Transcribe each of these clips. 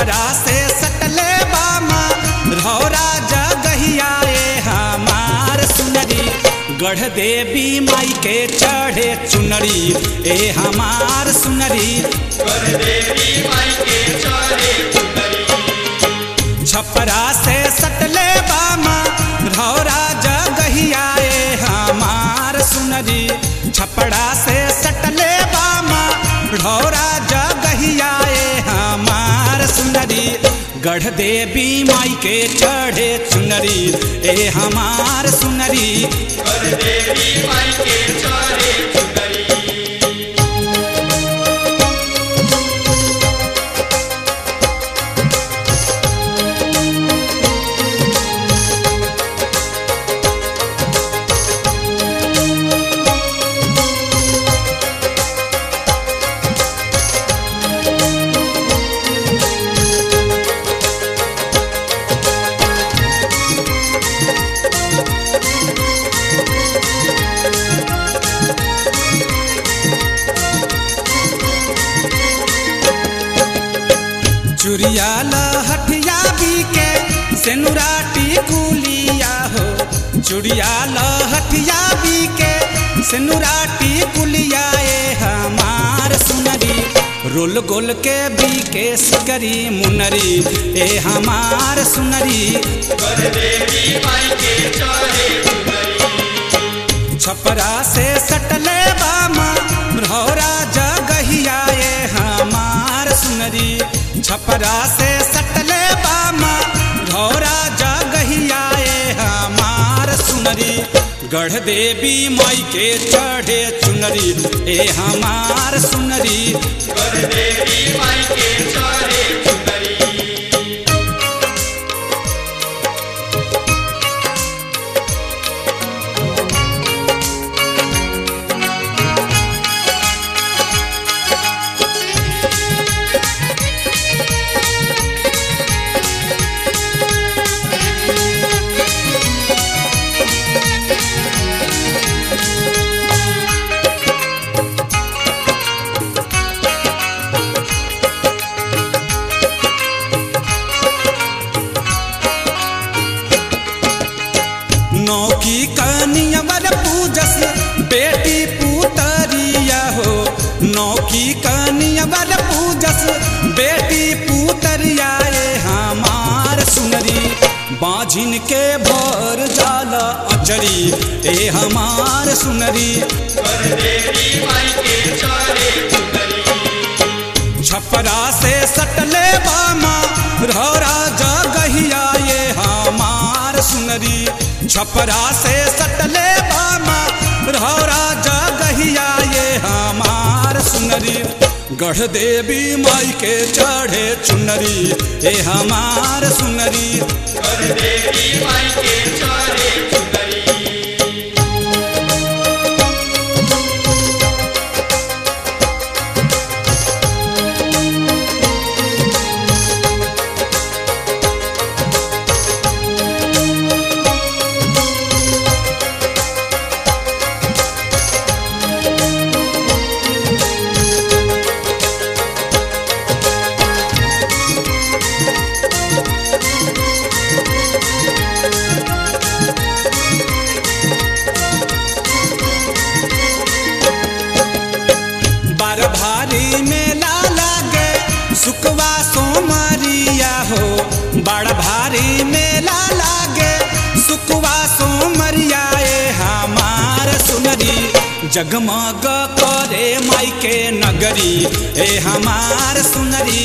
छपरा से सटले बामा रौरा जगहिया ए हमार सुनरी गढ़ देवी माई के चढ़े चुनरी ए हमार सुनरी छपरा से सटले बामा रौरा जगहिया ए हमार सुनरी छपरा से सटले बामा रौरा जगहिया ए हमार सुनरी गढ़ देवी माई के चढ़े चुनरी ए हमार सुनरी चुरिया लहठिया बीके सेनुराटी कुलिया हो चुड़िया लहठिया बीके सेनुराटी कुलिया ए हमार सुनरी रोल गोल के बीके सिकरी मुनरी ए हमार सुनरी छपरा से सटले बामा रौरा जगहिया ए हमार सुनरी छपरा से सटले बामा रौरा जगहिया ए हमार सुनरी गढ़ देवी माई के चढ़े चुनरी ए हमार सुनरी नौकी कनियवर पूजस बेटी पुतरिया हो नौकी कनियवर पूजस बेटी पुतरिया ए हमार सुनरी बाझिन के भर जाला अचरी ए हमार सुनरी छपरा से सटले बामा रौरा जगहिया ये हमार सुनरी छपरा से सटले बामा रौरा जगहिया ये हमार सुनरी गढ़ देवी माई के चढ़े चुनरी ए हमार सुनरी बार भारी मेला लागे सुकवा सोमरिया हो बड़ भारी मेला लागे सुकवा सोमरिया ए हमार सुनरी जगमग करे माई के नगरी ए हमार सुनरी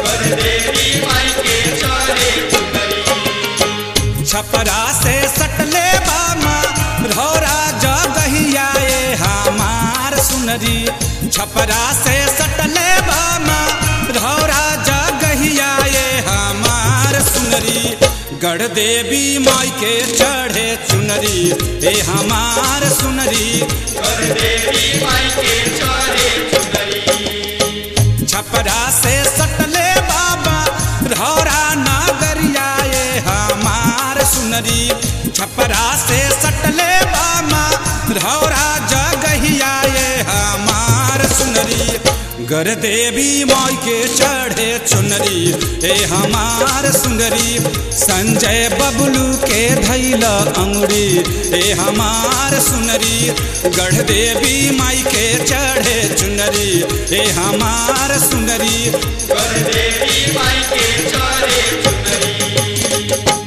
छपरा से सटले बामा रौरा जगहिया ए हमार सुनरी छपरा से सटले बामा रौरा जगहिया ए हमार सुनरी गढ़ देवी माई के चढ़े चुनरी ए हमार सुनरी छपरा से सटले बाबा रौरा नागरिया ए हमार सुनरी छपरा से सटले बामा रौरा जगहिया ए हमार सुनरी गर देवी माई के चढ़े चुनरी ए हमार सुंदरी संजय बबलू के धैल अंगुरी ए हमार सुनरी गढ़ देवी माई के चढ़े चुनरी ए हमार सुंदरी कर देवी माई के चढ़े चुनरी